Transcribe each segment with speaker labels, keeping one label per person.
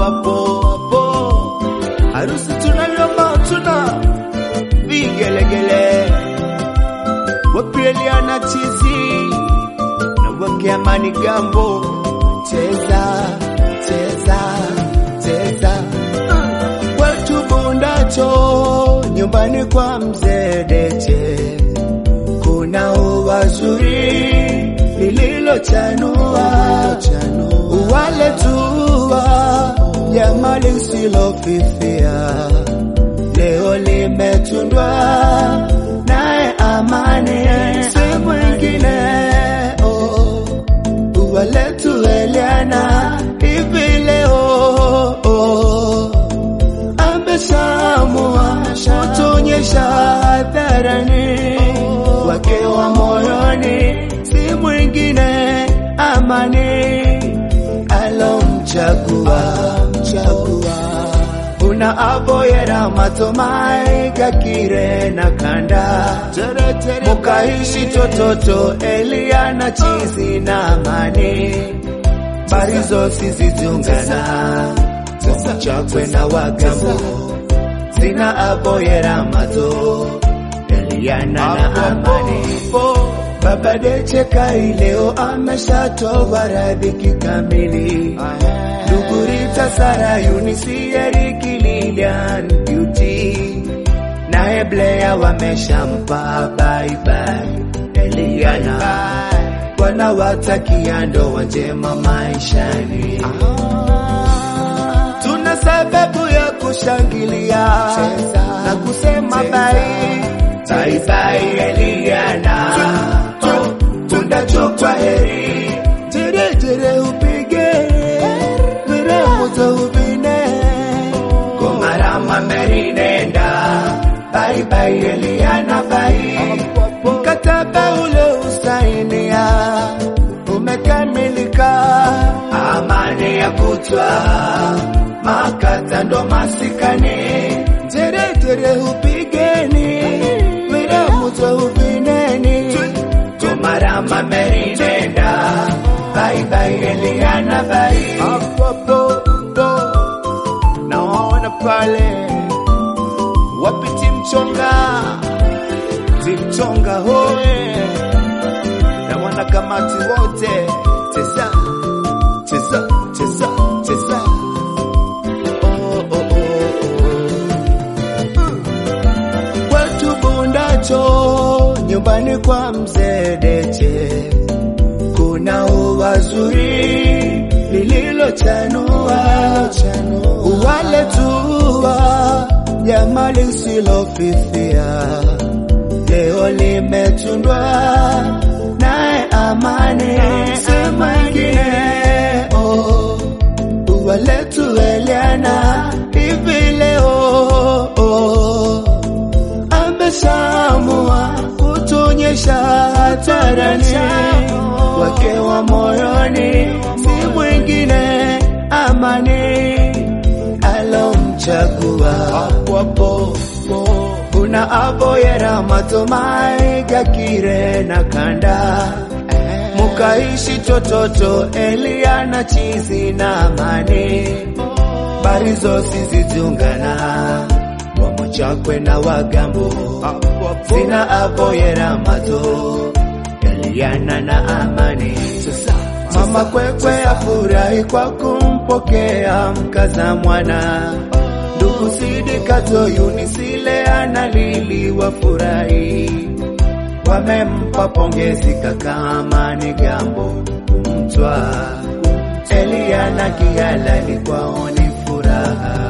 Speaker 1: hapo hapo, harusi tunayoma tuna vigelegele, wapieliana chizi na wake amani gambo, cheza cheza cheza, watu bundacho nyumbani kwa mzee Deche kuna ua zuri lililochanua wale tua jama lisilofifia leo limetundwa naye amani si mwingine oh, ua letu Eliana hivi leo oh, amesamua kutuonyesha hadharani wake wa moyoni si mwingine amani alomchagua mchagua una aboyera matomai gakire na kanda mukaishi tototo eliana chizi na amani barizo sizijungana chakwe na wagambo zina aboyera mato eliana na amani Baba Deche Kai leo ameshatoa radhi kikamili. Ndugu Rita Sara Yunisi Eriki Lilian Beauty naye Blea wameshampa bye bye Eliana wanawatakia ndoa njema maishani. Tuna sababu ya kushangilia na kusema bye bye bye Eliana tunachokwa heri jere jere upige viremuzo uvine komarama merinenda bye bye Eliana bye mkataba ule usainia umekamilika amani ya kutwa makata ndo masikani jere jere upigeni viremuzo uvineni Tumarama merinenda Bye bye Eliana bye Apopo Naona pale Wapi timchonga Timchonga hoe Na wanakamati wote Cheza Cheza Cheza Cheza Oh oh oh oh Watu bundacho nyumbani kwa mzee Deche kuna ua zuri lililochanua wale tua jama lisilofifia leo limetundwa naye amani si mwingine oh, ua letu Eliana hivi leo oh, amesamua kutuonyesha hadharani wake wa moyoni si mwingine amani alomchagua hapo una aboyera matomai gakire na kanda mukaishi tototo Eliana chizi na amani barizo sizijungana wamochakwe na wagambo zina aboyera mato Eliana na amani mama kwekwe afurahi kwa kumpokea mkaza mwana ndugu sidikato yunisile analili wafurahi wamempa pongezi kaka amani gambo mtwa Eliana kihalali kwao ni furaha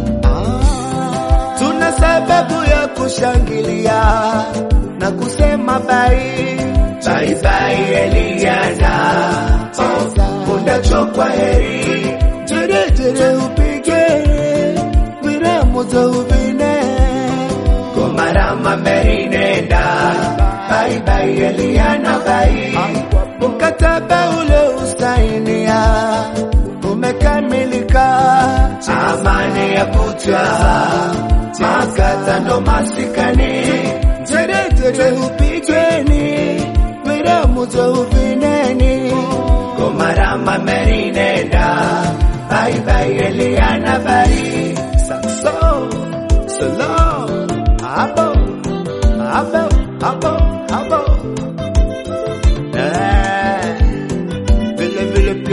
Speaker 1: tuna sababu ya kushangilia na kusema bai bye bye Eliana oh, undachokwa heri jere jere upige viremuzo uvine komarama merinenda bye bye Eliana bye mkataba ule usainia umekamilika amani ya kutwa makata ndo masikani jere jere upigeni viramuzo uvineni komarama merinenda bye bye Eliana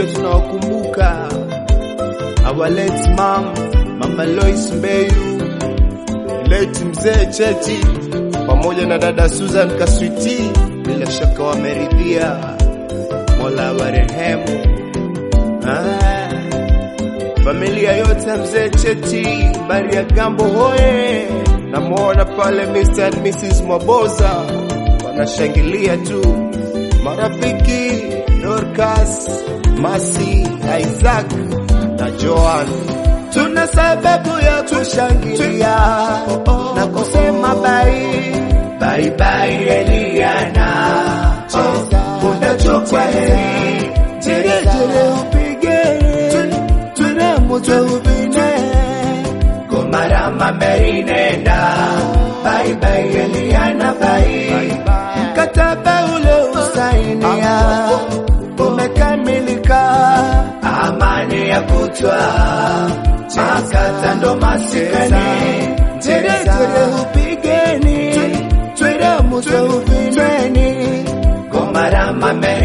Speaker 1: tunawakumbuka our late mom mama Lois Mbeyu late mzee Cheti pamoja na dada Susan Kaswiti bila shaka wameridhia Mola warehemu ah. Familia yote ya mzee Cheti bari ya gambo hoye, namwona pale Mr. and Mrs. Mwaboza wanashangilia tu, marafiki Dorcas, Masi, Isaac na Joan, tuna sababu ya kushangilia na kusema bai bai bai Eliana, oh, unachokwa heri jere jere upigere tunamuza ubine komarama merinenda bye bye Eliana bye mkataba ule usainia umekamilika amani ya kutwa makata ndo masikani tere tere upigeni tunamuza ubineni komarama